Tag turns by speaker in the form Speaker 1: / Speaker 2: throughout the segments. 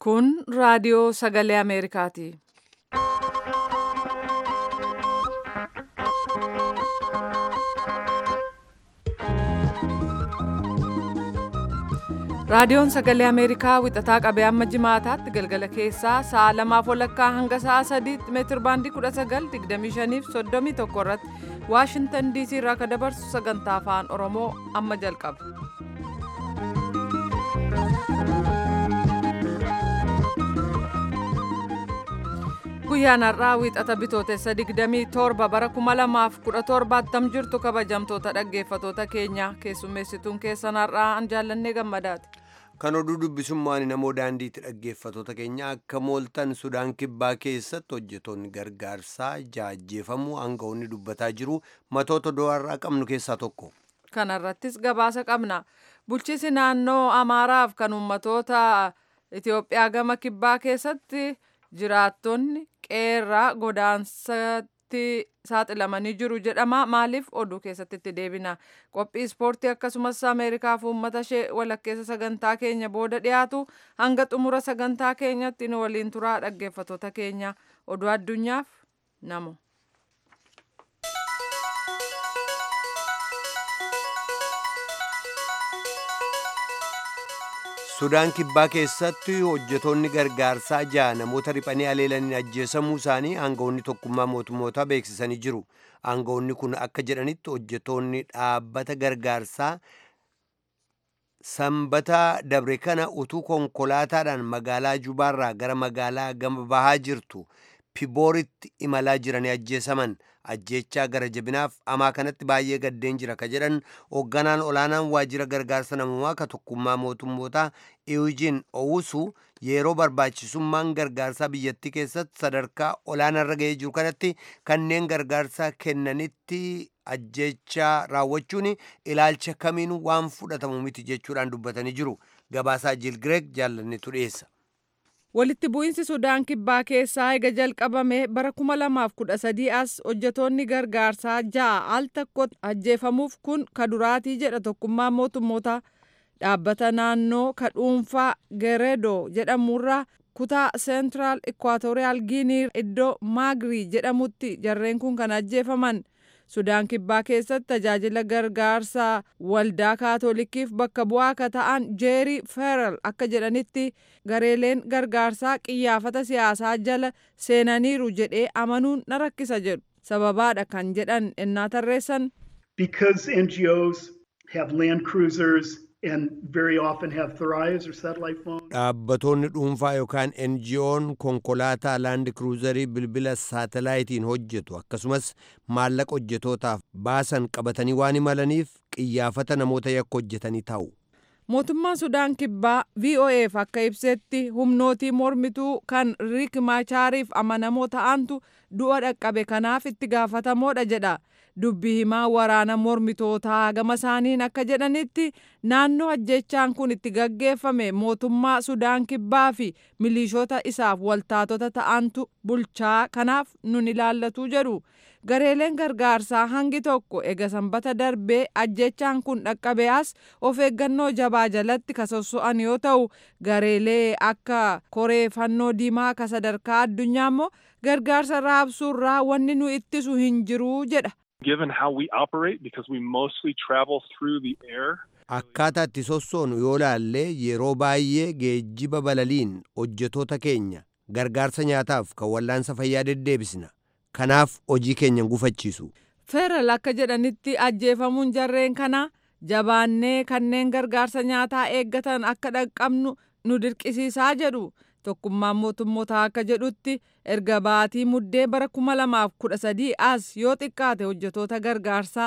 Speaker 1: Kun raadiyoo sagalee Ameerikaati. Raadiyoon sagalee Ameerikaa wixataa qabee amma jimaataatti galgala keessaa sa'a lamaaf walakkaa hanga sa'a sadiitti meetir baandii 1925 fi 31 irratti Waashintan DC irraa kan dabarsu sagantaa afaan Oromoo amma jalqaba. Guyyaan har'aa wixata bitootessa 27 bara 2017 attam jirtu kabajamtoota dhaggeeffatoota keenya keessummeessituun keessan har'aa an jaallannee gammadaati.
Speaker 2: Kan oduu dubbisummaan namoo daandiitti dhaggeeffatoota keenya akka mooltan Sudaan Kibbaa keessatti hojjetoonni gargaarsaa jaajjeefamuu aangawoonni dubbataa jiru matoota do'arraa qabnu keessaa tokko.
Speaker 1: Kana irrattis gabaasa qabna. Bulchiisi naannoo Amaaraaf kan uummatoota Itoophiyaa gama Kibbaa keessatti jiraattonni qeerraa godaansatti saaxilamanii jiru jedhama. Maaliif oduu keessatti itti deebina? Qophii ispoortii akkasumas Ameerikaaf uummata ishee walakkeessa sagantaa keenya booda dhiyaatu hanga xumura sagantaa keenyatti nu waliin turaa dhaggeeffatoota keenya oduu addunyaaf namo.
Speaker 2: Sudaan Kibbaa keessatti hojjetoonni gargaarsaa ja'a namoota riphanii aleelaniin ajjeesamuu isaanii aangawoonni tokkummaa mootummootaa beeksisanii jiru. Aangawoonni kun akka jedhanitti hojjetoonni dhaabbata gargaarsaa sanbata dabre kana utuu konkolaataadhaan magaalaa Jubaarraa gara magaalaa gama bahaa jirtu Pibooritti imalaa jiranii ajjeesaman. ajjechaa gara jabinaaf amaa kanatti baay'ee gaddeen jira ka jedhan hoogganaan olaanaan waajjira gargaarsa namummaa ka tokkummaa mootummootaa Eugene Owusu yeroo barbaachisummaan gargaarsaa biyyattii keessatti sadarkaa olaanaarra ga'ee jiru kanatti kanneen gargaarsaa kennanitti ajjechaa raawwachuun ilaalcha kamiin waan fudhatamu miti jechuudhaan dubbatanii jiru gabaasaa Jiil Gireeg jaallannetu dhiyeessa.
Speaker 1: Walitti bu'iinsi Sudaan Kibbaa keessaa eega jalqabame bara 2013 as hojjetoonni gargaarsaa ja'a al tokkotti ajjeefamuuf kun ka duraatii jedha tokkummaan mootummoota dhaabbata naannoo ka dhuunfaa Geredo jedhamurraa kutaa Seentiraal Ikwaatooriyaal Giinii iddoo Maagrii jedhamutti jarreen kun kan ajjeefaman. Sudaan Kibbaa keessatti tajaajila gargaarsaa waldaa kaatolikiif bakka bu'aa akka ta'an Jeeri Feeral akka jedhanitti gareeleen gargaarsaa qiyyaafata siyaasaa jala seenaniiru jedhee amanuun na rakkisa jedhu. Sababaadha kan jedhan ennaa tarreessan.
Speaker 3: Because NGOs have land cruisers and very often have Thrives or satellite phones.
Speaker 2: Dhaabbatoonni dhuunfaa yookaan NGO'n konkolaataa laandi kruuzarii bilbila saatalaayitiin hojjetu akkasumas maallaqa hojjetootaaf baasan qabatanii waan imalaniif qiyyaafata namoota yakka hojjetanii taa'u.
Speaker 1: Mootummaan Sudaan Kibbaa VOA'f akka ibsetti humnootii mormituu kan Riik Maachaariif amanamoo ta'antu du'a dhaqqabe kanaaf itti gaafatamoodha jedha. dubbi himaa waraana mormitootaa gama isaaniin akka jedhanitti naannoo ajjechaan kun itti gaggeeffame mootummaa sudaan kibbaa fi milishoota isaaf waltaatota ta'antu bulchaa kanaaf nun ilaallatu jedhu gareeleen gargaarsaa hangi tokko ega sanbata darbee ajjechaan kun dhaqqabe as of eeggannoo jabaa jalatti ka sosso'an yoo ta'u gareelee akka koree fannoo diimaa ka sadarkaa addunyaa immoo gargaarsa raabsuurraa wanni nu ittisu hin jiru jedha.
Speaker 4: given how we operate because we mostly travel through the air.
Speaker 2: Akkaataa itti sossoonu yoo laallee yeroo baay'ee geejjiba balaliin hojjetoota keenya gargaarsa nyaataaf kan wallaansa fayyaa deddeebisna. Kanaaf hojii keenya gufachiisu.
Speaker 1: Feeral akka jedhanitti ajjeefamuun jarreen kana jabaannee kanneen gargaarsa nyaataa eeggatan akka dhaqqabnu nu dirqisiisaa jedhu. tokkummaan mootummoota akka jedhutti erga baatii muddee bara 2013 as yoo xiqqaate hojjetoota gargaarsaa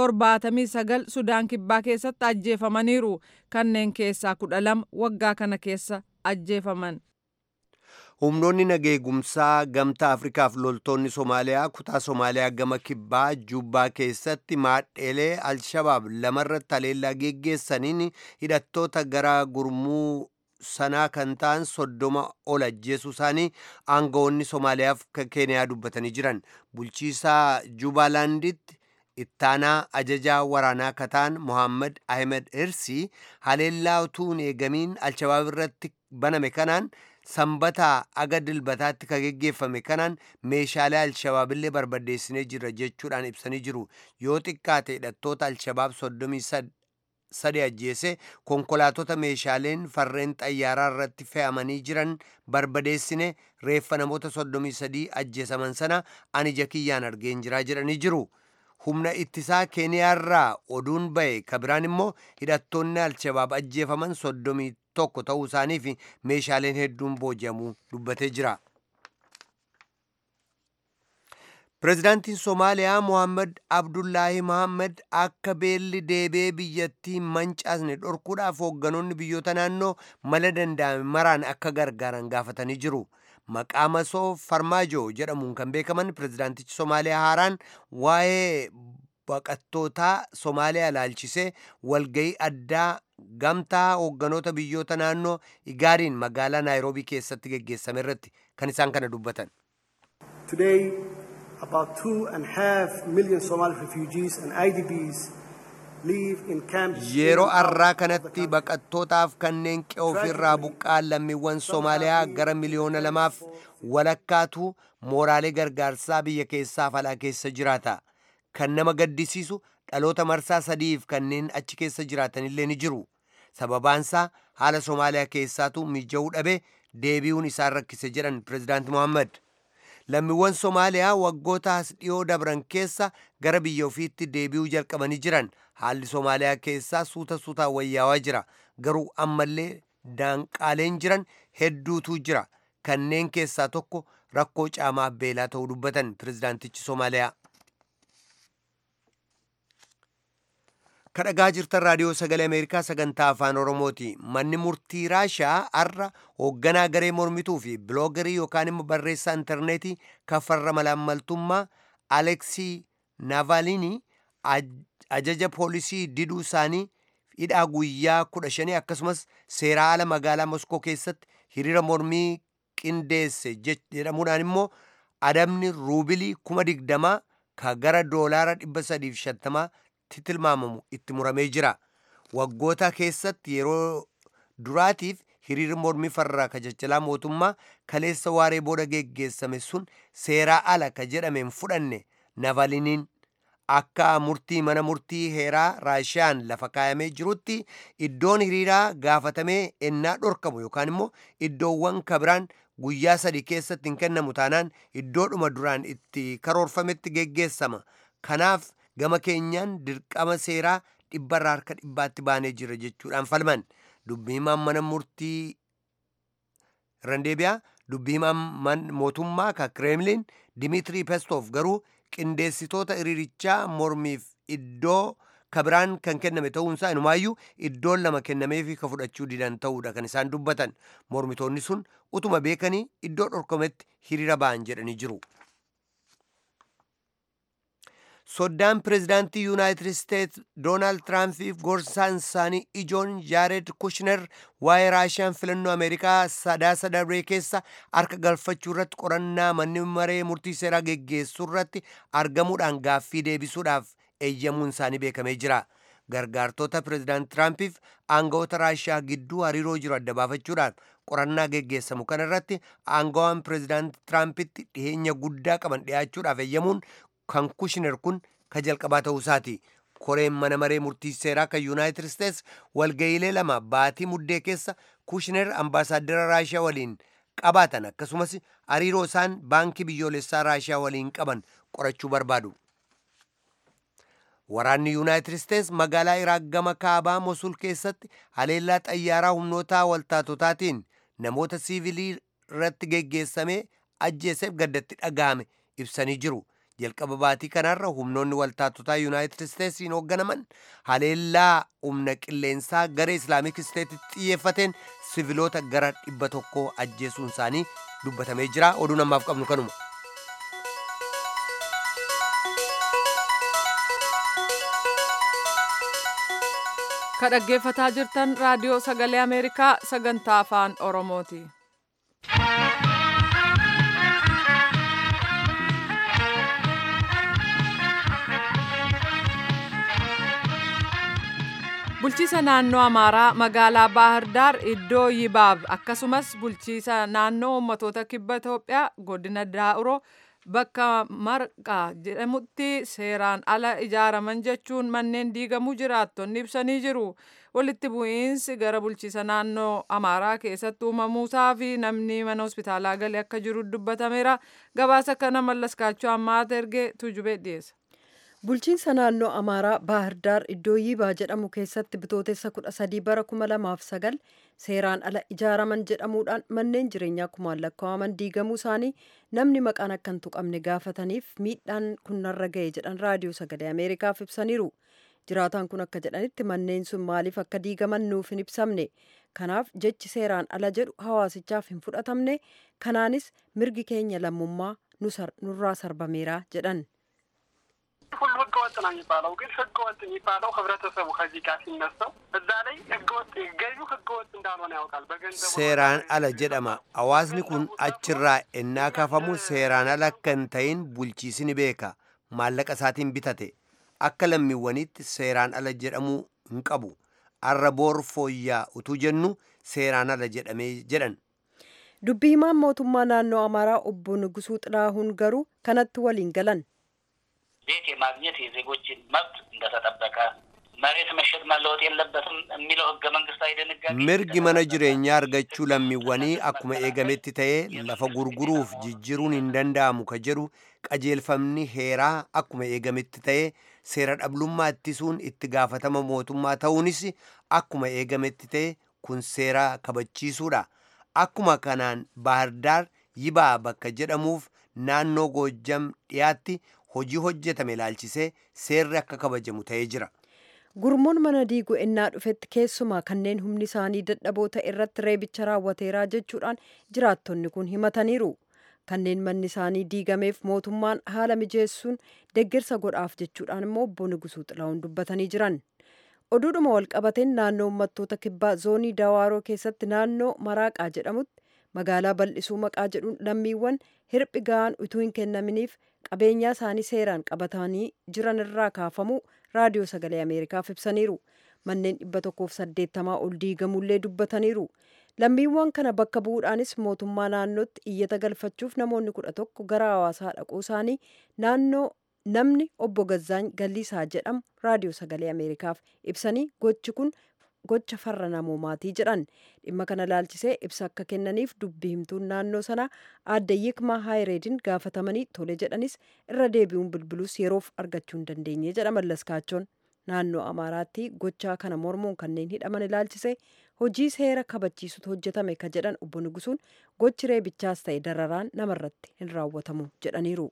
Speaker 1: 79 sudaan kibbaa keessatti ajjeefamaniiru kanneen keessaa 12 waggaa kana keessa ajjeefaman.
Speaker 2: Humnoonni nageegumsaa gamtaa Afrikaaf loltoonni Somaaliyaa kutaa Somaaliyaa gama kibbaa Jubbaa keessatti maadheelee Alshabaab lamarratti haleellaa geggeessaniin hidhattoota gara gurmuu sanaa kan ta'an soddoma ol ajjeesuu isaanii aangawoonni Somaaliyaaf Keeniyaa dubbatanii jiran bulchiisaa Jubaalaanditti ittaanaa ajajaa waraanaa kataan Mohaammed Ahmed Hirsii haleellaa utuu hin eegamiin Alshabaab irratti baname kanaan sanbataa aga dilbataatti ka geggeeffame kanaan meeshaalee alshabaabillee barbadeessinee jirra jechuudhaan ibsanii jiru yoo xiqqaate hidhattoota alshabaab soddomii sadi ajjeese konkolaatota meeshaaleen farreen xayyaaraa irratti fe'amanii jiran barbadeessine reeffa namoota soddomii sadii ajjeesaman sana ani ija kiyyaan argeen jiraa jedhanii jiru. humna ittisaa keeniyaarraa oduun ba'e kabiraan immoo hidhattoonni alshabaab ajjeefaman soddomii tokko ta'uu isaanii fi meeshaaleen hedduun booji'amuu dubbatee jira. Pireezidaantiin Somaaliyaa Mohaammed Abdullaahi Mohaammed akka beelli deebee biyyattii mancaasne dhorkuudhaaf hoogganoonni biyyoota naannoo mala danda'ame maraan akka gargaaran gaafatanii jiru. Maqaa masoo Farmaajoo jedhamuun kan beekaman pireezidaantichi Somaaliyaa haaraan waa'ee baqattootaa Somaaliyaa ilaalchisee walgayii addaa gamtaa hoogganoota biyyoota naannoo igaadiin magaalaa Naayiroobii keessatti geggeessame irratti kan isaan kana dubbatan.
Speaker 5: Today, about two and a half million Somali refugees and IDPs live in camps.
Speaker 2: Yeroo arraa kanatti baqattootaaf kanneen qe'ee ofirraa buqqa'an lammiiwwan Somaaliyaa gara miliyoona lamaaf walakkaatu mooraalee gargaarsaa biyya keessaaf alaa keessa jiraata. Kan nama gaddisiisu dhaloota marsaa sadiif kanneen achi keessa jiraatanillee ni jiru. Sababaansaa haala Somaaliyaa keessaatu mija'uu dhabe deebi'uun isaan rakkise jedhan Pireezidaanti Mohaammed. Lammiiwwan Somaaliyaa waggoota as dhiyoo dabran keessa gara biyya ofiitti deebi'uu jalqabanii jiran haalli Somaaliyaa keessaa suuta suutaan wayyaawaa jira. Garuu ammallee daanqaaleen jiran hedduutu jira. Kanneen keessaa tokko rakkoo caamaa beelaa ta'uu dubbatan Pireezidaantichi Somaaliyaa. kadhagaa jirtan raadiyoo sagalee ameerikaa sagantaa afaan oromooti manni murtii raashaa har'a hoogganaa garee mormituu fi biloogarii yookaan immoo barreessaa intarneetii kafarra malaammaltummaa aleksii naavaalinii ajaja poolisii diduu isaanii hidhaa guyyaa kudha shanii akkasumas seeraa ala magaalaa moskoo keessatti hiriira mormii qindeesse jedhamuudhaan immoo adabni ruubilii kuma digdamaa ka gara doolaara dhibba sadiif shantamaa tilmaamamu itti muramee jira waggoota keessatti yeroo duraatiif hiriirri mormii farraa kajachalaa mootummaa kaleessa waaree booda geggeessame sun seeraa ala ka jedhameen fudhanne navaliniin akka murtii mana murtii heeraa raashiyaan lafa kaayamee jirutti iddoon hiriiraa gaafatamee ennaa dhorkamu yookaan immoo iddoowwan kabiraan guyyaa sadi keessatti hin kennamu taanaan iddoodhuma duraan itti karoorfametti geggeessama kanaaf gama keenyaan dirqama seeraa dhibbarraa harka dhibbaatti baanee jira jechuudhaan falman dubbii himaan mana murtii randeebiyaa dubbii himaan mootummaa ka kireemliin dimitrii peskov garuu qindeessitoota hiriirichaa mormiif iddoo kabiraan kan kenname ta'uunsaa inumaayyuu iddoon lama kennameefi ka fudhachuu didan ta'uudha kan isaan dubbatan mormitoonni sun utuma beekanii iddoo dhorkametti hiriira ba'an jedhanii jiru. soddaan pireezidaantii yuunaayitid isteets doonaald tiraampiif gorsaan isaanii ijoon jaared kushner waa'ee raashiyaan filannoo ameerikaa sadaasa darbee keessa harka galfachuu irratti qorannaa manni maree murtii seeraa geggeessuu irratti argamuudhaan gaaffii deebisuudhaaf eeyyamuun isaanii beekamee jira gargaartota pireezidaant tiraampiif aangawoota raashiyaa gidduu hariiroo jiru adda baafachuudhaan qorannaa geggeessamu kana irratti aangawaan pireezidaant tiraampitti dhiheenya guddaa qaban dhiyaachuudhaaf eeyyamuun kan kushner kun ka jalqabaa ta'uu isaati koreen mana maree murtii seeraa kan yuunaayitid isteets walga'iilee lama baatii muddee keessa kushner ambaasaaddara raashiyaa waliin qabaatan akkasumas hariiroo isaan baankii biyyoolessaa raashiyaa waliin qaban qorachuu barbaadu waraanni yuunaayitid isteets magaalaa iraaq gama kaabaa mosul keessatti haleellaa xayyaaraa humnoota waltaatotaatiin namoota siivilii irratti geggeessamee ajjeeseef gaddatti dhaga'ame ibsanii jiru jalqaba baatii kanarra humnoonni waltaatotaa yuunaayitid isteetsiin hoogganaman haleellaa humna qilleensaa garee islaamik isteetitti xiyyeeffateen siviloota gara dhibba tokko ajjeesuun isaanii dubbatamee jira oduu namaaf qabnu kanuma.
Speaker 1: ka dhaggeeffataa jirtan raadiyoo sagalee ameerikaa sagantaa afaan oromooti. bulchiisa naannoo amaaraa magaalaa baahar daar iddoo yibaab akkasumas bulchiisa naannoo ummatoota kibba itoophiyaa godina daa'uroo bakka marqaa jedhamutti seeraan ala ijaaraman jechuun manneen diigamuu jiraattonni ibsanii jiru walitti bu'iinsi gara bulchiisa naannoo amaaraa keessatti uumamuusaa fi namni mana hospitaalaa galee akka jiru dubbatameera gabaasa kana mallaskaachuu ammaata ergee tujubee dhiyeessa.
Speaker 6: bulchiinsa naannoo amaaraa baahirdaar iddoo yiibaa jedhamu keessatti bitootessa kudha sadii bara kuma lamaaf sagal seeraan ala ijaaraman jedhamuudhaan manneen jireenyaa kumaan lakkaa'aman diigamuu isaanii namni maqaan akka hin tuqamne gaafataniif miidhaan kun narra ga'e jedhan raadiyoo sagalee ameerikaaf ibsaniiru jiraataan kun akka jedhanitti manneen sun maaliif akka diigaman nuuf hin ibsamne kanaaf jechi seeraan ala jedhu hawaasichaaf hin fudhatamne kanaanis mirgi keenya lammummaa nurraa sarbameera jedhan.
Speaker 7: ሁሉ ህገ ወጥ ነው የሚባለው። ግን ህገ ወጥ የሚባለው ህብረተሰቡ ከዚህ ጋር ሲነሳው እዛ ላይ ህገ ወጥ ገዢው ህገ ወጥ እንዳልሆነ ያውቃል። በገንዘቡ
Speaker 2: seeraan ala jedhama hawaasni kun achirraa ennaa kaafamu seeraan ala akka hin ta'in bulchiisi ni beeka maallaqa isaatiin bitate akka lammiiwwaniitti seeraan ala jedhamuu hin qabu arra boor fooyyaa utuu jennu seeraan ala jedhamee jedhan
Speaker 6: dubbii himaan mootummaa naannoo amaaraa obbo Nugusuu Xilaahuun garuu kanatti waliin galan.
Speaker 8: ቤት የማግኘት የዜጎችን መብት እንደተጠበቀ መሬት መሸጥ መለወጥ የለበትም የሚለው ህገ መንግስታዊ ድንጋጌ
Speaker 2: mirgi mana jireenyaa argachuu lammiiwwanii akkuma eegametti ta'ee lafa gurguruuf jijjiruun hin danda'amu ka jedhu qajeelfamni heeraa akkuma eegametti ta'ee seera dhablummaa ittisuun itti gaafatama mootummaa ta'uunis akkuma eegametti ta'e kun seera kabachiisuudha akkuma kanaan bahardaar yibaa bakka jedhamuuf naannoo goojjam dhiyaatti hojii hojjetame ilaalchisee seerri akka kabajamu ta'ee jira.
Speaker 6: gurmuun mana diiguu ennaa dhufetti keessumaa kanneen humni isaanii dadhaboo ta'e irratti reebicha raawwateeraa jechuudhaan jiraattonni kun himataniiru kanneen manni isaanii diigameef mootummaan haala mijeessuun deeggarsa godhaaf jechuudhaan immoo obbo Nugusuu Xilahuun dubbatanii jiran oduudhuma walqabateen naannoo uummattoota kibbaa zoonii dawaaroo keessatti naannoo maraaqaa jedhamutti magaalaa bal'isuu maqaa jedhuun lammiiwwan hirphi ga'aan utuu hin kennaminiif qabeenyaa isaanii seeraan qabatanii jiran irraa kaafamuu raadiyoo sagalee ameerikaaf ibsaniiru manneen dhibba tokkoof saddeettamaa ol diigamullee dubbataniiru lammiiwwan kana bakka bu'uudhaanis mootummaa naannootti iyyata galfachuuf namoonni kudha tokko gara hawaasaa dhaquu isaanii naannoo namni obbo Gazzaany Galliisaa jedhamu raadiyoo sagalee ameerikaaf ibsanii gochi kun gocha farra namoomaatii jedhan dhimma kana laalchisee ibsa akka kennaniif dubbii himtuun naannoo sanaa aadde yikmaa haayireedin gaafatamanii tole jedhanis irra deebi'uun bilbilus yeroof argachuu hin dandeenye jedha mallaskaachoon naannoo amaaraatti gochaa kana mormuun kanneen hidhaman ilaalchisee hojii seera kabachiisutu hojjetame ka jedhan obbo Nugusuun gochi reebichaas ta'e dararaan namarratti hin raawwatamu jedhaniiru.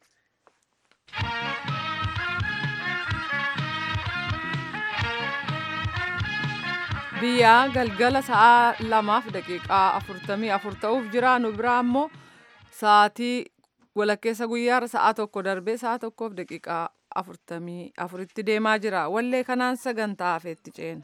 Speaker 1: biyyaa galgala sa'aa lamaaf daqiiqaa afurtamii afur ta'uuf jira nu biraa immoo sa'aatii walakkeessa guyyaarra sa'aa tokko darbee sa'aa tokkoof daqiiqaa afurtamii afuritti deemaa jira wallee kanaan sagantaa hafeetti ceena.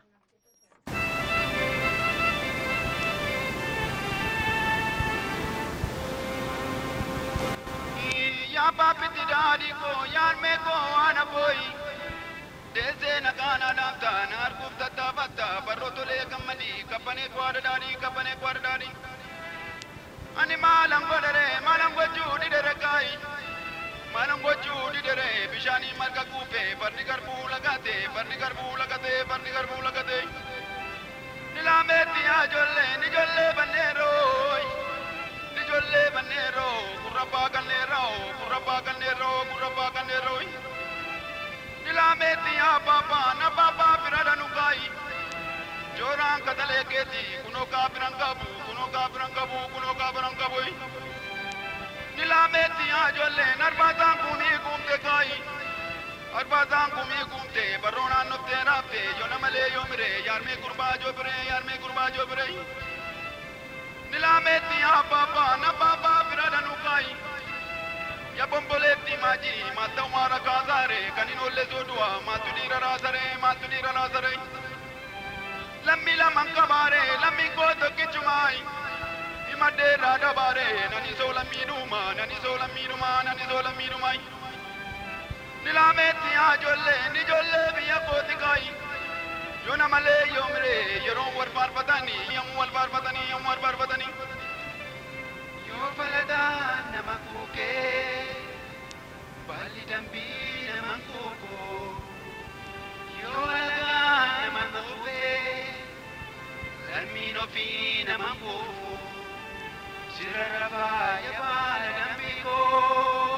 Speaker 9: yaa baabbitti daadhii koo yaadmee koo waan abooyi deessee nagaana laamta na arguuf tattaafatta barroo tolee gammadii kabbanee kwaadha daadhii kabbanee kwaadha daadhii ani maalan godhere maalan gochuu didere kaayi maalan gochuu didere bishaanii marga kuufe barni garbuu lagate barni garbuu lagate barni garbuu lagate ni laameetti yaa ijoollee ni ijoollee banneerooyi ni ijoollee banneeroo gurrabbaa ganneeroo gurrabbaa ganneeroo gurrabbaa ganneeroo ni laameetti yaa baabaa na baabaa bira dhanu kaayi jooraan katalee keeti kunoo kaa biran qabu kunoo kaa biran qabu kunoo kaa biran qabu ni laameetti yaa ijoolleen arbaataan kumii guumte kaayi arbaataan kumii guumte barroo naannoftee raafte yoo namalee yoo mire yaarmee gurbaa joo bire yaarmee gurbaa joo bire ni laameetti yaa baabaa na baabaa bira dhanu kaayi ya bomboleetti maaji maatta umaara kaasaare kan hin oolle soodua maattu dhiira raasare maattu dhiira raasare lammi laman qabaare lammi koo tokkichumaayi himadheerraa dabaare nani soo lammiidhuma nani soo lammiidhuma nani soo lammiidhumaayi ni laameetti yaa ijoollee ni ijoollee biyya kooti kaayi yoo namalee yoo miree yeroo wal faarfatanii yommuu wal faarfatanii yommuu wal faarfatanii yoo faladaa nama kuukee baalli dambii nama kuukoo yoo alagaa nama kuufee lammiin ofii nama kuufuu sirra rafaa yabaala dambii koo.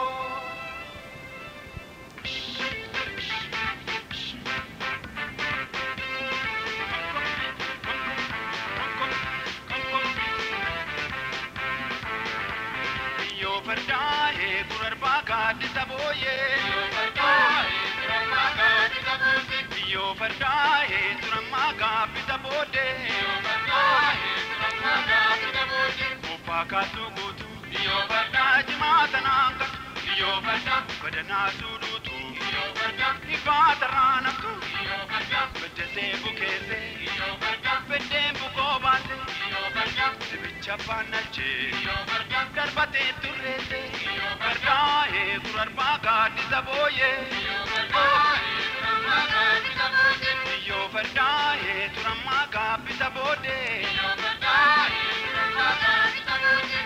Speaker 9: Yoo fardaa'e gurarbaa gaaddisa booyee. Yoo fardaa'e gurarbaa gaaddisa booddee. Yoo fardaa'e turammaa gaabbisa booddee. Yoo fardaa'e turammaa gaabbisa booddee. Bobbaa kaasuu guutuu. Yoo fardaa jimaata naanga. Yoo fardaa badanaa suudhuutu. Yoo fardaa ifaa tarraa naftu. Yoo fardaa beddesee bukeessee. Yoo fardaa beddeen bukoo baasee. Yoo fardaa dibicha baannalchee. Yoo fardaa darbatee turreessee. Yoo fardaa eeguu arbaa gaaddisa booyee. Yoo fardaa eeguu arbaa gaaddisa booddee. Yoo fardaa eeguu arbaa gaaddisa booddee. Yoo fardaa eeguu arbaa gaaddisa booddee.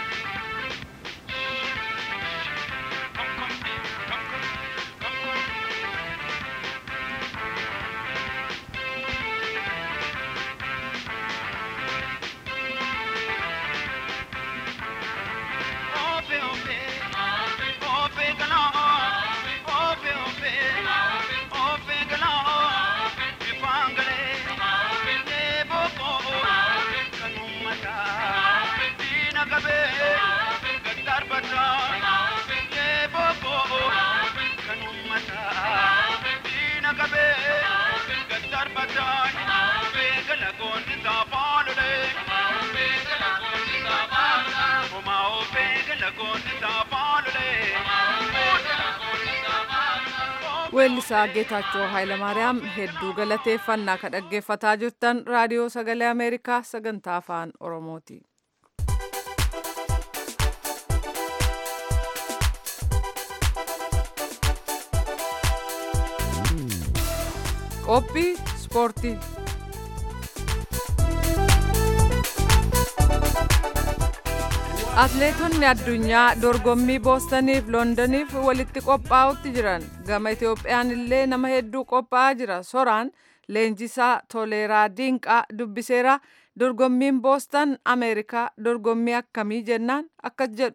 Speaker 1: weellisaa geetaachoo Hayilamaariyaam hedduu galateeffannaa ka dhaggeeffataa jirtan raadiyoo sagalee Ameerikaa sagantaa afaan Oromooti. Qophii Ispoortii Atleetonni addunyaa dorgommii boostaniif loondoniif walitti qophaa'utti jiran gama Itoophiyaan illee nama hedduu qophaa'aa jira soraan leenjisaa toleeraa diinqaa dubbiseera dorgommiin boostan ameerikaa dorgommii akkamii jennaan akkas jedhu.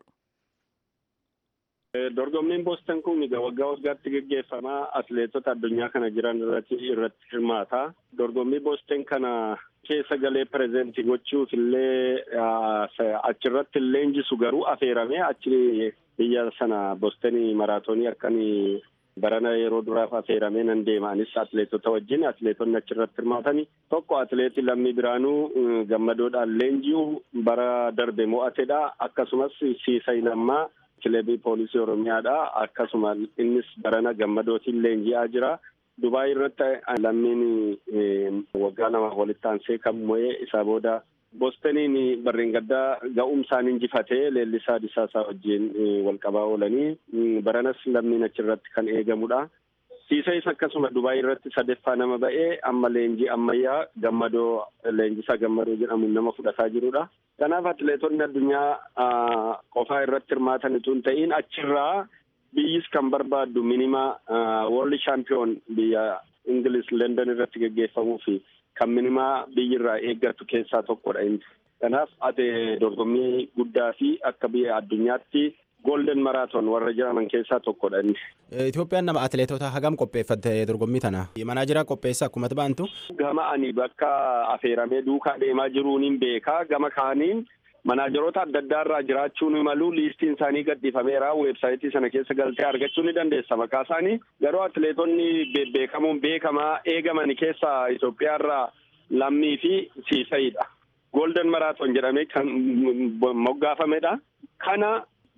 Speaker 10: Dorgommiin boostan kun waggaa waggaatti geggeeffama atleetota addunyaa kana jiran irratti irratti hirmaata. Dorgommii boostan kana keessa galee pirezentii gochuuf illee achirratti leenjisu garuu affeeramee achi biyya sana boostanii maraatoonii akkanii barana yeroo duraaf affeeramee nan deema anis atleetota wajjin atleetonni achirratti hirmaatani tokko atleetii lammii biraanuu gammadoodhaan leenji'u bara darbe mo'atedha akkasumas siisay lammaa kilebii poolisii oromiyaadha akkasuma innis barana gammadootiin leenji'aa jira. Dubaay irratti lammiin waggaa lama walitti aansee kan mo'ee isaa booda boostaniin barreen gaddaa ga'umsaan injifatee leellisaa disaasaa wajjin walqabaa oolanii baranas lammiin achirratti kan eegamudha. Siisayis akkasuma Dubaay irratti sadeeffaa nama ba'ee amma leenjii ammayyaa gammadoo leenjisaa gammadoo jedhamuun nama fudhataa jirudha. Kanaaf atleetonni addunyaa qofaa irratti hirmaatan utuu hin ta'in achirraa biyyis kan barbaaddu minima world champion biyya Ingiliz London irratti geggeeffamuu fi kan minimaa biyyirraa eeggattu keessaa tokkodha inni. Kanaaf ate dorgommii guddaa fi akka biyya addunyaatti golden maraatoon warra jedhaman keessaa tokkodha inni.
Speaker 11: Itoophiyaan nama atleetota hagam qopheeffatte dorgommii tana manaajiraa qopheessa akkuma baantu.
Speaker 10: Gama ani bakka affeeramee duukaa deemaa jiruun hin beekaa gama kaaniin manaajeroota adda addaa irraa jiraachuun malu liistiin isaanii gadhiifameera weebsaayitii sana keessa galtee argachuu ni dandeessa maqaa isaanii garuu atleetonni bebbeekamuun beekamaa eegaman keessaa Itoophiyaa irraa lammii fi siisayidha. Golden maraatoon jedhamee kan moggaafamedha. Kana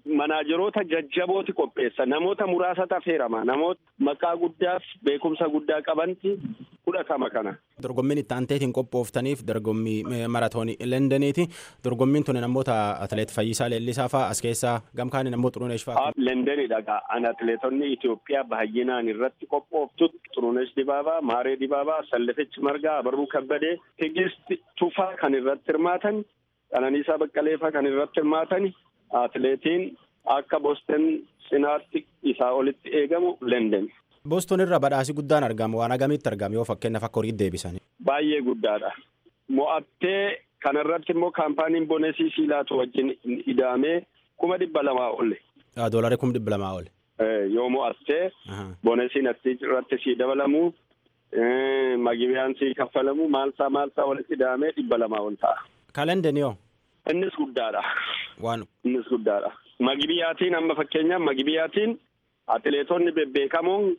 Speaker 10: manaajeroota jajjabooti qopheessa namoota muraasa tafeerama namoota maqaa guddaaf beekumsa guddaa qabanti fudhatama kana.
Speaker 11: Dorgommiin itti aanteetiin qophooftaniif dorgommii maratoonii Lendeniiti. Dorgommiin tuni namoota atileet Fayyisaa Leellisaa fa'aa as keessaa gamkaani namoota Xuruneesh fa'aa.
Speaker 10: Lendenidha gaa an atileetonni Itoophiyaa baay'inaan irratti qophooftu Xuruneesh Dibaabaa, Maaree Dibaabaa, Sallafech Margaa, Abarruu Kabbadee, Tigist Tufaa kan irratti hirmaatan, Qananiisaa Baqqaleefaa kan irratti hirmaatan, atileetiin akka Boston cinaatti isaa olitti eegamu Lenden.
Speaker 11: Boston irra badhaasi guddaan argama waan agamitti argama yoo fakkeenyaaf akka horii deebisan.
Speaker 10: Baay'ee guddaadha. Mo'attee kanarratti immoo kaampaaniin bonesii siilaatu wajjin ida'amee kuma dhibba lamaa olle.
Speaker 11: Doolarii kuma dhibba lamaa olle.
Speaker 10: Yoo mo'attee bonesiin irratti sii dabalamu magibiyaan sii kaffalamu maalsaa maalsaa walitti ida'amee dhibba lamaa ol ta'a.
Speaker 11: Kalendeni yoo?
Speaker 10: Innis guddaadha.
Speaker 11: Waan.
Speaker 10: Innis guddaadha. Magibiyaatiin amma fakkeenyaaf magibiyaatiin atileetonni bebbeekamoon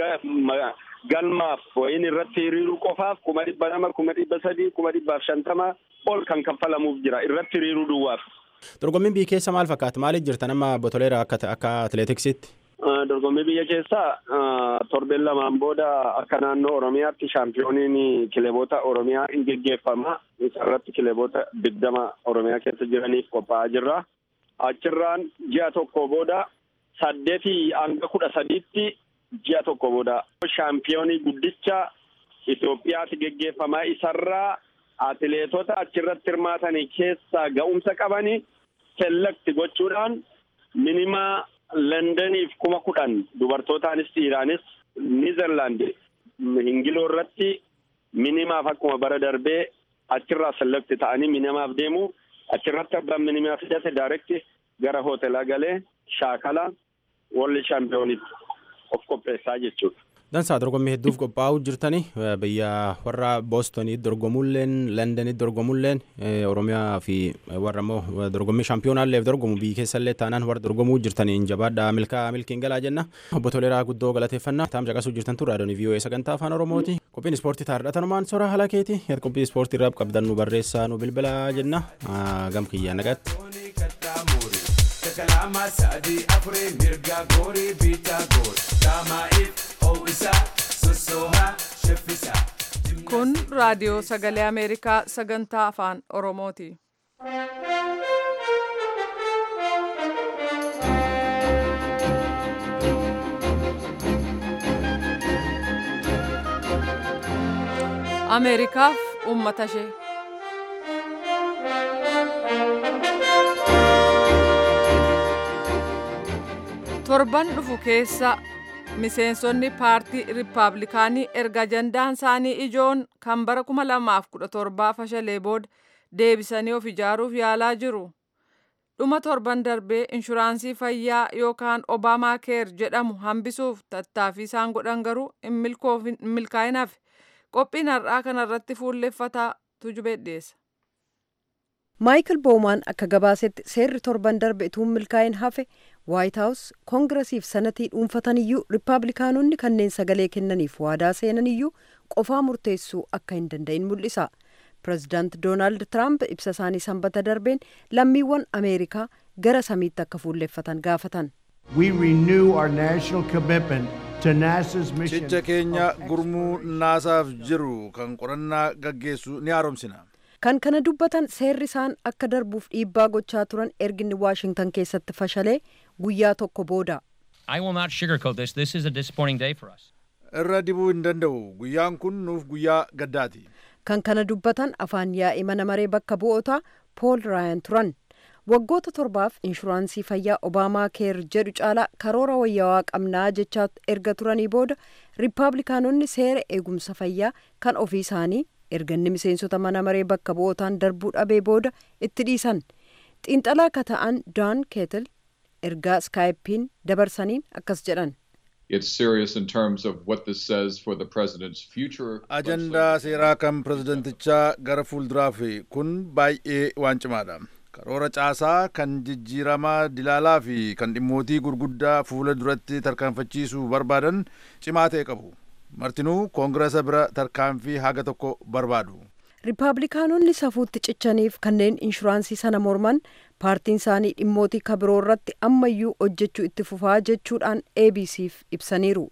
Speaker 10: galmaaf wayin irratti hiriiruu qofaaf kuma dhibba lama kuma dhibba sadii kuma dhibbaaf shantama ol kan kaffalamuuf jira irratti hiriiruu duwwaaf.
Speaker 11: Dorgommiin biyya keessa maal fakkaata? Maaliif jirtan amma botoleera akka akka atileetiksitti?
Speaker 10: Dorgommii biyya keessaa torbeen lamaan booda akka naannoo Oromiyaatti shaampiyooniin kileeboota Oromiyaa hin geggeeffama. Isarratti kileeboota digdama Oromiyaa keessa jiraniif qophaa'aa jirra. Achirraan ji'a tokko booda saddeetii hanga kudha sadiitti ji'a tokko booda shaampiyoonii guddicha Itoophiyaatti geggeeffamaa isarraa atileetota achirratti hirmaatanii keessaa ga'umsa qabanii selekti gochuudhaan minimaa Londoniif kuma kudhan dubartootaanis dhiiraanis Niizerlaandi hingiloo irratti minimaaf akkuma bara darbee achirraa selekti ta'anii minimaaf deemu achirratti abbaan minimaa fidate daayirekti gara hoteelaa galee shaakala walli shaampiyoonitti of qopheessaa jechuudha.
Speaker 11: Dansaa dorgommii hedduuf qophaa'uu jirtani biyya warra boostonii dorgomulleen londonii dorgomulleen oromiyaa fi warra immoo dorgommii shaampiyoonaalleef dorgomu biyyi keessallee taanaan warra dorgomuu jirtaniin jabaadhaa milkaa milkiin galaa jenna obbo Toleeraa guddoo galateeffannaa taam caqasuu jirtan turre raadiyoon vii'oo sagantaa afaan oromooti qophiin ispoortii taarratanumaan sora haala keeti qophii ispoortii irraa qabdan nu barreessaa nu bilbilaa jenna gam kiyyaa nagaatti.
Speaker 12: kalama sadi afure mirga gori bita gor damaif ho'isa sosoha sheffisa.
Speaker 1: Kun raadiyoo sagalee Ameerikaa sagantaa afaan Oromooti. Ameerikaaf uummata ishee. torban dhufu keessa miseensonni paartii riippaabilikaanii erga ajandaan isaanii ijoon kan bara 2017 fashalee booda deebisanii of ijaaruuf yaalaa jiru. dhuma torban darbee inshuraansii fayyaa yookaan obaamaa keer jedhamu hambisuuf tattaaffii isaan godhan garuu hin milkaa'inaaf qophiin har'aa kanarratti fuulleffataa tujubee dhiyeessa.
Speaker 6: maayikil boomaan akka gabaasetti seerri torban darbe utuu milkaa'in hafe waayit haawus koongiresiif sanatii dhuunfataniyyuu riippaabilikaanonni kanneen sagalee kennaniif waadaa seenaniyyuu qofaa murteessuu akka hin danda'in mul'isa pirezidaant doonaald tiraamp ibsa isaanii sanbata darbeen lammiiwwan ameerikaa gara samiitti akka fuulleffatan gaafatan.
Speaker 13: cicha keenya gurmuu naasaaf jiru kan qorannaa gaggeessu ni haaromsina.
Speaker 6: kan kana dubbatan seerri isaan akka darbuuf dhiibbaa gochaa turan erginni waashingtan keessatti fashalee guyyaa tokko booda.
Speaker 13: irra dibuu hin danda'u guyyaan kun nuuf guyyaa gaddaati.
Speaker 6: kan kana dubbatan afaan yaa'ii mana maree bakka bu'ootaa pool raayan turan waggoota torbaaf inshuraansii fayyaa obaamaa keer jedhu caalaa karoora wayyaawaa qabnaa jechaa erga turanii booda riippaabilikaanonni seera eegumsa fayyaa kan ofii isaanii erganni miseensota mana maree bakka bu'ootaan darbuu dhabee booda itti dhiisan xiinxalaa akka ta'an daan keetil ergaa iskaayippiin dabarsaniin akkas jedhan.
Speaker 14: It's serious in terms of what this says for the president's future.
Speaker 13: ajandaa seeraa kan pirezidantichaa gara fuulduraaf kun baay'ee waan cimaadha. karoora caasaa kan jijjiiramaa dilaalaa fi kan dhimmootii gurguddaa fuula duratti tarkaanfachiisuu barbaadan cimaa ta'e qabu. martinuu koongiresa bira tarkaanfii haga tokko barbaadu.
Speaker 6: riippaabilikaanonni safuutti cichaniif kanneen inshuraansii sana morman paartiin isaanii dhimmootii kabiroo irratti ammayyuu hojjechuu itti fufaa jechuudhaan abcf ibsaniiru.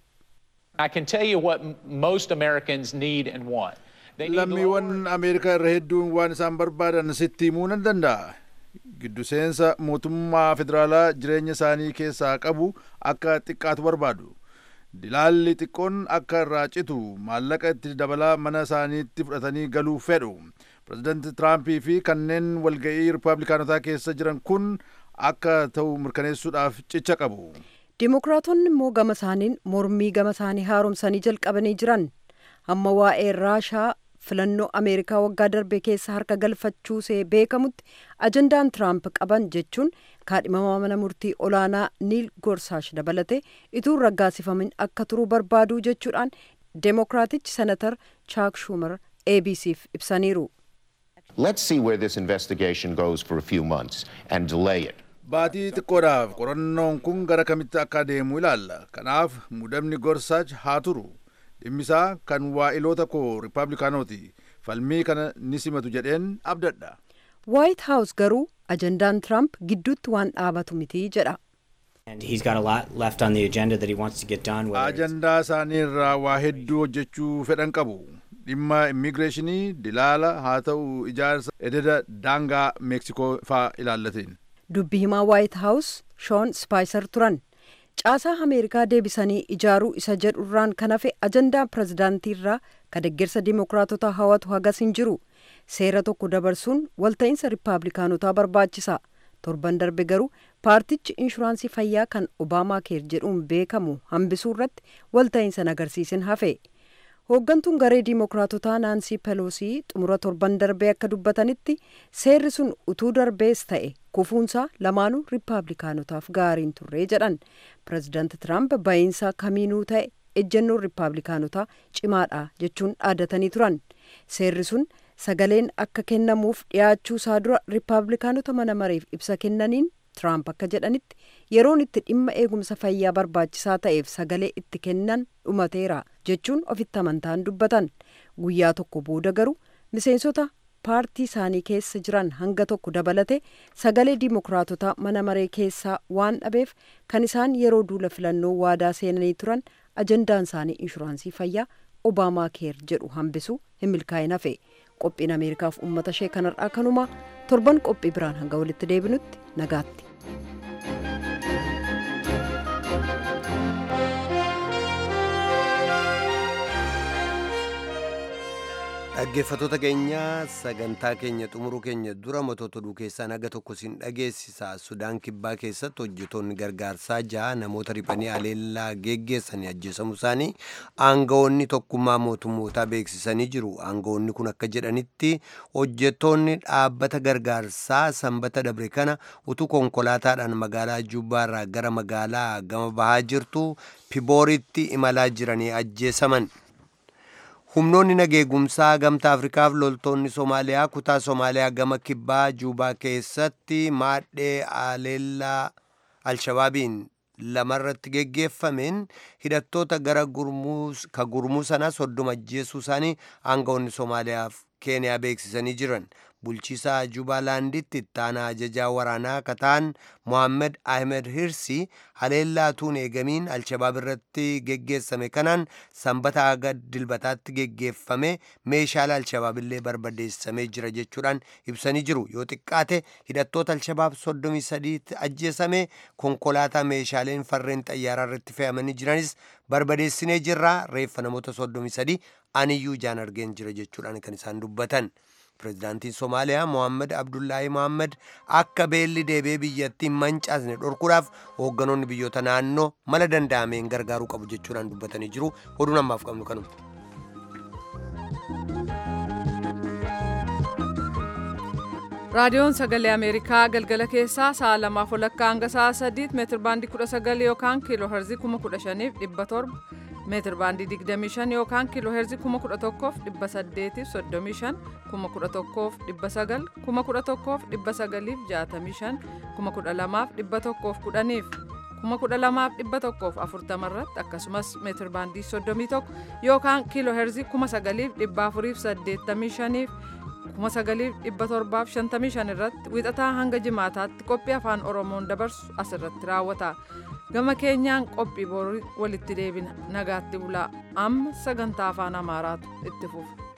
Speaker 15: I can tell you what m- most Americans need and want. They need
Speaker 13: lammiiwwan ameerikaa irra hedduun waan isaan barbaadan sitti himuu nan danda'a giddu seensa mootummaa federaalaa jireenya isaanii keessaa qabu akka xiqqaatu barbaadu dilaalli xiqqoon akka irraa citu maallaqa itti dabalaa mana isaaniitti fudhatanii galuu fedhu pirezidaanti tiraampii fi kanneen walga'ii ripaabilikaanotaa keessa jiran kun akka ta'u mirkaneessuudhaaf cicha qabu
Speaker 6: Dimookiraatonni immoo gama isaaniin mormii gama isaanii haaromsanii jalqabanii jiran hamma waa'ee raashaa filannoo ameerikaa waggaa darbe keessa harka galfachuusee beekamutti ajandaan tiraamp qaban jechuun kaadhimamaa mana murtii olaanaa niil gorsaash dabalate ituu hin raggaasifamin akka turuu barbaaduu jechuudhaan demookiraatichi senatar chaak schumer abcf ibsaniiru.
Speaker 16: Let's see where this investigation goes for a few months and delay it.
Speaker 13: baatii xiqqoodhaaf qorannoon kun gara kamitti akka adeemu ilaalla kanaaf mudamni gorsaach haa turu dhimmisaa kan waa'iloota koo riipaablikaanooti falmii kana ni simatu jedheen abdadha
Speaker 6: waayit haawus garuu ajandaan tiraamp gidduutti waan dhaabatu miti jedha.
Speaker 17: And he's got a lot left on the agenda that he wants to get done. Whether it's
Speaker 13: ajandaa isaanii irraa waa hedduu hojjechuu fedhan qabu dhimma immigireeshinii dilaala haa ta'u ijaarsa ededa daangaa meeksikoo faa ilaallatiin
Speaker 6: dubbi himaa waayit haawus shoon spaayisar turan caasaa ameerikaa deebisanii ijaaruu isa jedhu irraan kan hafe ajandaa pirezidaantii irraa ka deeggarsa dimookiraatota hawatu hagas hin jiru seera tokko dabarsuun walta'iinsa riipaablikaanotaa barbaachisa torban darbe garuu paartichi inshuraansii fayyaa kan obaamaa keer jedhuun beekamu hambisuu irratti walta'iinsa agarsiisin hafe hooggantuun garee diimookiraatotaa naansii peloosii xumura torban darbee akka dubbatanitti seerri sun utuu darbees ta'e kufuunsaa lamaanuu riipaablikaanotaaf gaariin turree jedhan pirezidaanti tiraamp ba'iinsa kamiinuu ta'e ejjennoon riipaablikaanotaa cimaadha jechuun dhaadatanii turan seerri sun sagaleen akka kennamuuf dhiyaachuu isaa dura riipaablikaanota mana mareef ibsa kennaniin tiraamp akka jedhanitti yeroon itti dhimma eegumsa fayyaa barbaachisaa ta'eef sagalee itti kennan dhumateera jechuun ofitti amantaan dubbatan guyyaa tokko booda garuu miseensota paartii isaanii keessa jiran hanga tokko dabalate sagalee diimookiraatota mana maree keessaa waan dhabeef kan isaan yeroo duula filannoo waadaa seenanii turan ajandaan isaanii inshuraansii fayyaa obaamaa keer jedhu hambisuu hin milkaa'in hafe qophiin ameerikaaf uummata ishee kanarraa kanumaa torban qophii biraan hanga walitti deebinutti nagaatti.
Speaker 2: dhaggeeffatoota keenya sagantaa keenya xumuruu keenya dura matoota oduu keessaa naga tokko siin dhageessisa sudaan kibbaa keessatti hojjetoonni gargaarsaa ja'a namoota riphanii aleellaa geggeessanii ajjeesamuu isaanii aangawoonni tokkummaa mootummootaa beeksisanii jiru aangawoonni kun akka jedhanitti hojjetoonni dhaabbata gargaarsaa sanbata dabre kana utuu konkolaataadhaan magaalaa jubbaarraa gara magaalaa gama bahaa jirtu pibooritti imalaa jiranii ajjeesaman humnoonni nageegumsaa gamtaa afrikaaf loltoonni soomaaliyaa kutaa soomaaliyaa gama kibbaa juubaa keessatti maadhee aleellaa alshabaabiin lamarratti geggeeffameen hidhattoota gara ka gurmuu sanaa soddoma ajjeesuu isaanii aangawoonni soomaaliyaaf keeniyaa beeksisanii jiran bulchiisaa jubaalaanditti ittaanaa ajajaa waraanaa kataan mohaammed ahmed hirsi haleellaa tuun eegamiin alshabaab irratti geggeessame kanaan sanbata aga dilbataatti geggeeffame meeshaalee alshabaabillee barbadeessamee jira jechuudhaan ibsanii jiru yoo xiqqaate hidhattoota alshabaab soddomii sadiitti ajjeesame konkolaataa meeshaaleen farreen xayyaaraa irratti fe'amanii jiranis barbadeessinee jirraa reeffa namoota soddomii sadii aniyyuu ijaan argeen jira jechuudhaan kan isaan dubbatan. pirezidaantiin somaaliyaa mohaammed abdullaahi mohaammed akka beelli deebee biyyattiin mancaasne dhorkuudhaaf hoogganoonni biyyoota naannoo mala danda'ameen gargaaruu qabu jechuudhaan dubbatanii jiru oduun ammaaf qabnu kanuma.
Speaker 1: raadiyoon sagalee ameerikaa galgala keessaa sa'a lamaaf walakkaa hanga sa'a sadiitti meetir baandii kudha sagal yookaan kiiloo herzii kuma kudha shaniif dhibba torba meetir baandii 25 yookaan kiiloo heerzii 11,835 11,900 11,965 12,110 12,140 irratti akkasumas meetir baandii 31 yookaan kiiloo heerzii 9,485 1955 irratti wixataa hanga jimaataatti qophii afaan oromoon dabarsu asirratti raawwata gama keenyaan qophii borii walitti deebina nagaatti bulaa amma sagantaa afaan amaaraatu itti fufa.